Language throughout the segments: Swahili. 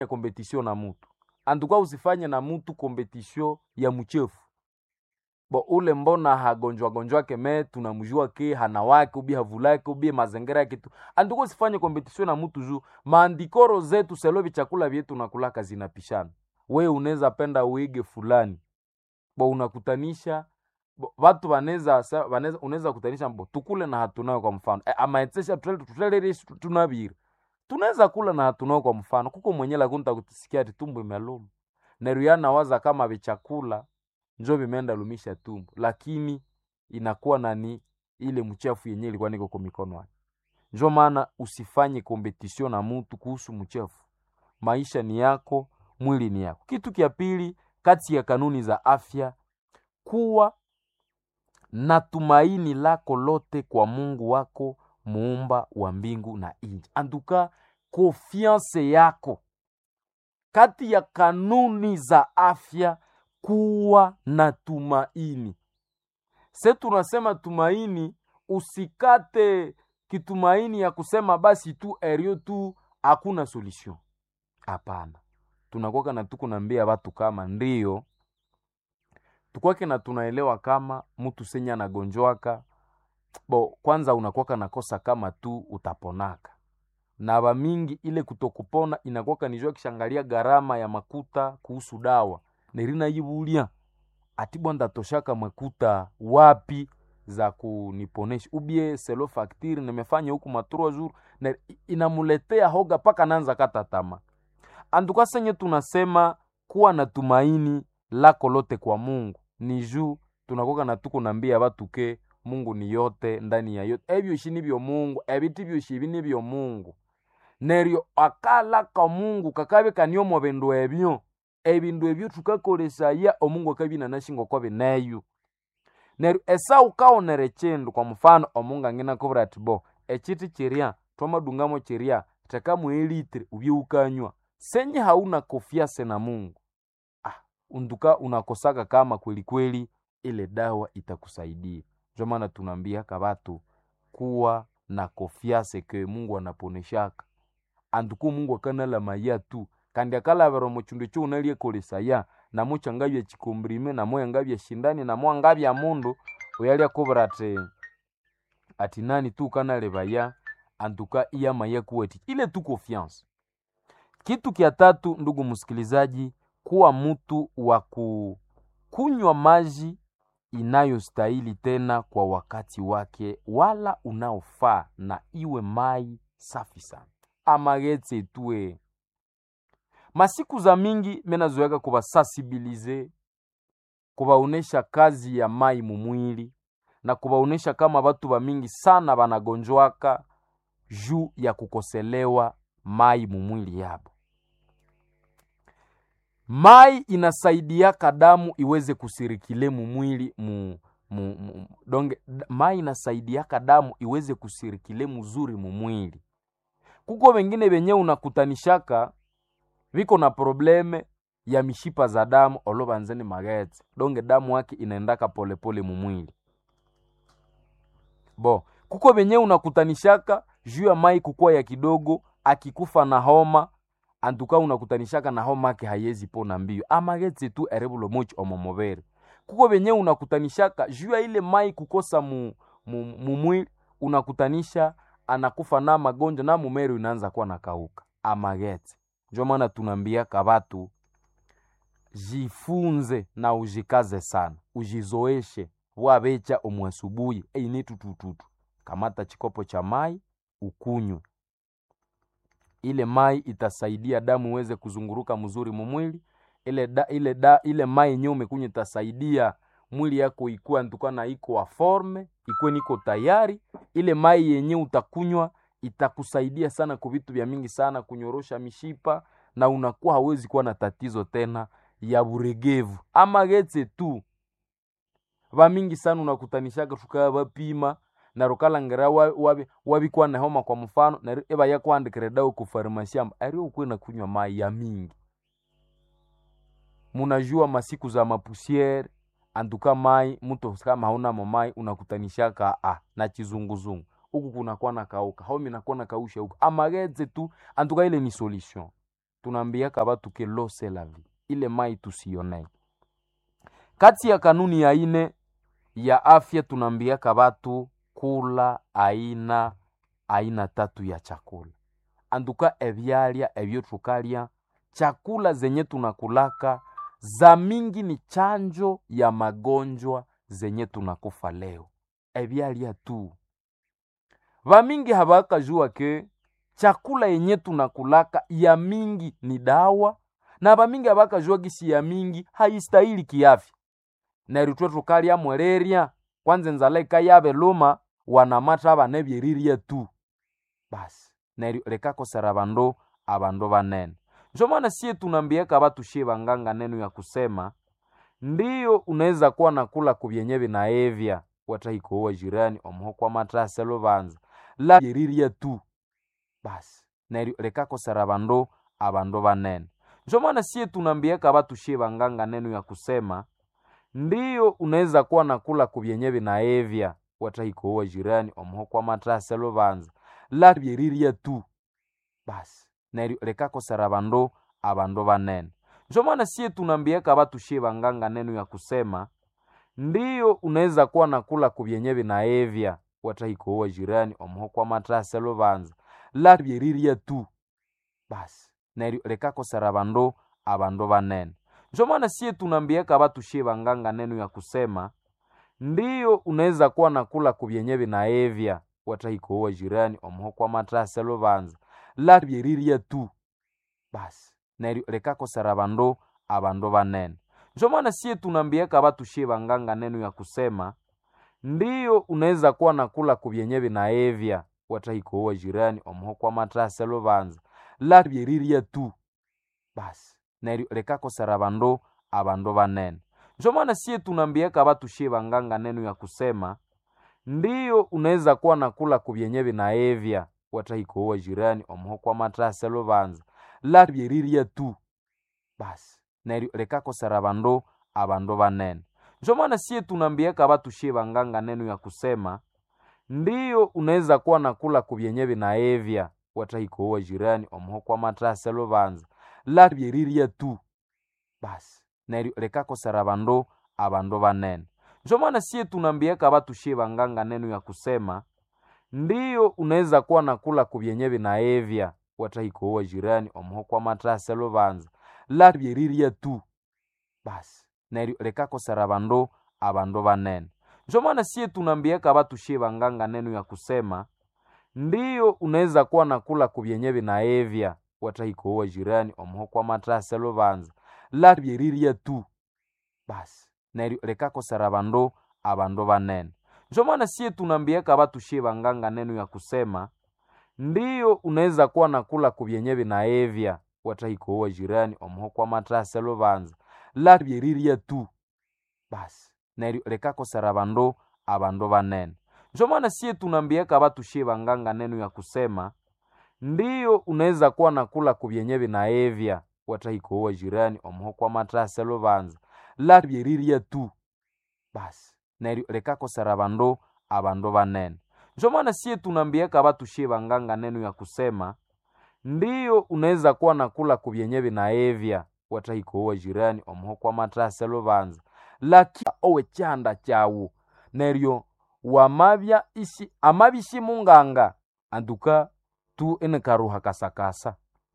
competition na mutu antuka usifanye na mutu competition ya mchefu bo ule mbona hagonjwa gonjwake me tunamjua ke hana wake ubi havulake ubi mazingira yake tu antuka usifanye competition na mutu juu maandikoro zetu selovi chakula vyetu nakulaka zinapishana we unaweza penda uige fulani bo unakutanisha bo, watu wanaweza sa- wanaweza unaweza kutanisha mbo tukule na hatunayo kwa mfano e, amaetsesha tutelerishi tunaviri tunaweza kula na hatunayo kwa mfano kuko mwenye lakunta kutisikia ati tumbo imeluma neruyana waza kama vichakula njo vimeenda lumisha tumbo lakini inakuwa nani ile mchafu yenye ilikuwa niko kwa mikono yake njo maana usifanye competition na mutu kuhusu mchafu maisha ni yako mwili ni yako kitu kya pili kati ya kanuni za afya kuwa na tumaini lako lote kwa mungu wako muumba wa mbingu na nchi antuka konfiance yako kati ya kanuni za afya kuwa na tumaini se tunasema tumaini usikate kitumaini ya kusema basi tu erio tu hakuna solution hapana tunakwaka na tuko nambia watu kama ndio tukwake na tunaelewa kama mtu senya anagonjwaka bo kwanza unakwaka nakosa kama tu utaponaka na bamingi ile kutokupona inakwaka nijua kishangalia gharama ya makuta kuhusu dawa nerina yibulia ati bwanda toshaka makuta wapi za kuniponesha ubie selo faktiri nimefanya huku matrua jour na inamuletea hoga paka nanza kata tama anduka senye tunasema kuwa na tumaini lako lote kwa mungu ni juu tunakoka na tuko nambia batu ke mungu ni yote ndani ya yote ebyoshi nibyo mungu ebiti byoshi ibi nibyo mungu neryo akalaka mungu kakabe kaniomo bindu ebyo ebindu ebyo tukakolesaya omungu akabinanashinga kwa bineyo neryo esau kaonere chindu kwa mfano omungu angina kubura ati bo echiti chiria twamadungamo chiria tekamu elitri ubye ukanywa senye hauna kofiase na mungu ah, unduka unakosaka kama kweli kweli ile dawa itakusaidia ndio maana tunaambiaka batu kuwa na kofiase ke mungu anaponeshaka anduku mungu akanala maya tu kandi akalavera muchindu cho unaliekolesaya namo changabya chikombrime namo yangabya shindani namo angabya mundu uyali akubura ati ati nani tu kanalevaya antuka iya maya kuweti ile tu confiance kitu kya tatu ndugu msikilizaji kuwa mtu wa kunywa maji inayostahili tena kwa wakati wake wala unaofaa na iwe mai safi sana amagetse tue masiku za mingi menazoeka kubasansibilize kubaonesha kazi ya mai mumwili na kubaonesha kama batu bamingi sana banagonjwaka juu ya kukoselewa mai mumwili yabo mai inasaidiaka damu iweze kusirikile mumwili mu, mu, mu, donge d- mai inasaidiaka damu iweze kusirikile muzuri mumwili kuko wengine benye unakutanishaka viko na probleme ya mishipa za damu olovanzeni magetse donge damu yake inaendaka polepole mumwili bo kuko benye unakutanishaka juu ya mai kukuwa ya kidogo akikufa na homa antuka unakutanishaka na homa ake hayezi pona mbio amagetse tu erebulo mochi omomobere kuko benye unakutanishaka juu ya ile mai kukosa mu, mu, mumwili unakutanisha anakufa na magonjwa na mumeri inaanza kuwa nakauka amagetse njo maana tunaambiaka batu jifunze na ujikaze sana ujizoeshe wabecha omwasubuhi eine tutututu kamata chikopo cha mai ukunywe ile mai itasaidia damu iweze kuzunguruka mzuri mumwili ile da, ile da, ile mai yenyewe umekunywa itasaidia mwili yako ikuwa ntuka na iko wa forme ikuwe niko tayari ile mai yenyewe utakunywa itakusaidia sana kwa vitu vya mingi sana kunyorosha mishipa na unakuwa hawezi kuwa na tatizo tena ya buregevu ama getse tu vamingi sana unakutanishaka tukaya vapima na rukalangera wabi wabikuwa na homa kwa mfano na eba yakwandikira dawa ku farmasi amba ari ukwe na kunywa mai ya mingi munajua masiku za mapusiere antuka mai mtu kama hauna mai unakutanishaka ah, na chizunguzungu huku kunakuwa na kauka homi nakuwa na kausha huku amageze tu antuka ile ni solution tunaambiaka batu ke l'eau c'est la vie ile mai tusionee kati ya kanuni ya ine ya afya tunaambiaka batu kula aina aina tatu ya chakula anduka ebyalya ebyo tukalya chakula zenye tunakulaka za mingi ni chanjo ya magonjwa zenye tunakufa leo ebyalya tu vamingi havakajua ke chakula yenye tunakulaka ya mingi ni dawa na vamingi havakajua gisi ya mingi haistahili kiafya neryo twe tukalya mwelerya kwanza enzala ikayave luma wanamata abana ebyerirya tu basi neryo likakosera bandu abandu banene njo maana sie tunaambiaka batu shie banganga neno ya kusema ndiyo unaweza kuwa nakula kubyenye binaevya watahikowa jirani omuho kwa matrase lubanza la yerirya tu basi neryo likakosera bandu abandu banene njo maana sie tunaambiaka batu shie banganga neno ya kusema ndiyo unaweza kuwa nakula kubyenye binaevya watahikowa jirani omuho kwa matrase lubanza la byerirya tu basi neryo likakosera bandu abandu banene njo maana sie tunaambiaka batu shie banganga neno ya kusema ndiyo unaweza kuwa nakula kubyenye binaevya watahikowa jirani omuho kwa matrase lubanza la byerirya tu basi neryo likakosera bandu abandu banene njo maana sie tunaambiaka batu shie banganga neno ya kusema ndiyo unaweza kuwa nakula kubyenye binaevya watahikowa jirani omuho kwa matrase lubanza la byerirya tu basi neryo likakosera bandu abandu banene njo maana sie tunaambiaka batu shie banganga neno ya kusema ndiyo unaweza kuwa nakula kubyenye binaevya watahikowa jirani omuho kwa matrase lubanza la byerirya tu basi neryo likakosera bandu abandu banene njo maana sie tunaambiaka batu shie banganga neno ya kusema ndiyo unaweza kuwa nakula kubyenye binaevya watahikowa jirani omuho kwa matrase lubanza la byerirya tu basi neryo likakosera bandu abandu banene njo maana sie tunaambiaka batu shie banganga neno ya kusema ndiyo unaweza kuwa nakula kubyenye binaevya watahikowa jirani omuho kwa matrase lubanza la byerirya tu basi neryo likakosera bandu abandu banene njo maana sie tunaambiaka batu shie banganga neno ya kusema ndiyo unaweza kuwa nakula kubyenye binaevya watahikowa jirani omuho kwa matrase lubanza la byerirya tu basi neryo likakosera bandu abandu banene njo maana sie tunaambiaka batu shie banganga neno ya kusema ndiyo unaweza kuwa nakula kubyenye binaevya watahikowa jirani omuho kwa matrase lubanza la byerirya tu basi neryo likakosera bandu abandu banene njo maana sie tunaambiaka batu shie banganga neno ya kusema ndiyo unaweza kuwa nakula kubyenye binaevya watahikowa jirani omuho kwa matrase lubanza la byerirya tu basi neryo likakosera bandu abandu banene njo maana sie tunaambiaka batu shie banganga neno ya kusema ndiyo unaweza kuwa nakula kubyenye binaevya watahikowa jirani omuho kwa matrase lubanza la byerirya tu basi neryo likakosera bandu abandu banene njo maana sie tunaambiaka batu shie banganga neno ya kusema ndiyo unaweza kuwa nakula kubyenye binaevya watahikowa jirani omuho kwa matrase lubanza laki owe chanda chawu neryo wamabya isi amabishi munganga anduka tu enekaruha kasakasa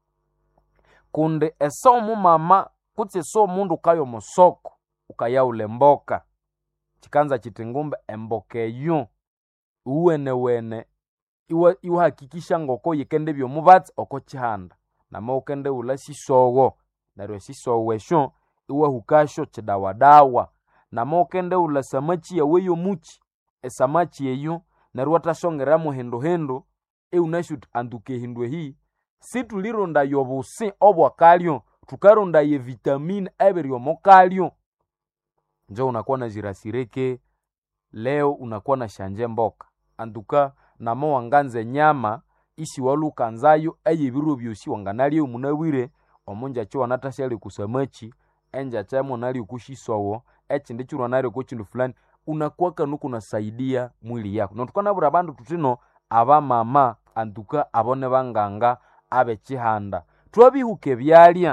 kundi ese omumama kutsi ese omundu ukaya omusoko ukayaula emboka chikanza chiti ngumbe emboka eyo uwenewene iwa iwahakikisha ngoko yikende byomubatsi oko chihanda nama ukende ula sisowo neryo esisowo esyo iwahukasyo chidawadawa nama ukende ula samachi yawe yomuchi esamachi eyo neryo wathasongeramu hinduhindu iwunasi uthi anduka ehindu ehi situlirondayo obusi obwakalyo thukarondayo evitamini ebiri omukalyo njo unakuwa na jirasireke leo unakuwa na shanje mboka anduka nama wanganza enyama isi walukanzayo eyebiro byosi wanganalya omunabwire omunjachi wanathashyali kusamachi enjacha monali kushisowo echindi chiro nali kuchindu fulani unakuwa kanu kunasaidia mwili yako notukanabura abandu tutino abamama antuka abone banganga abechihanda twabihuke byalya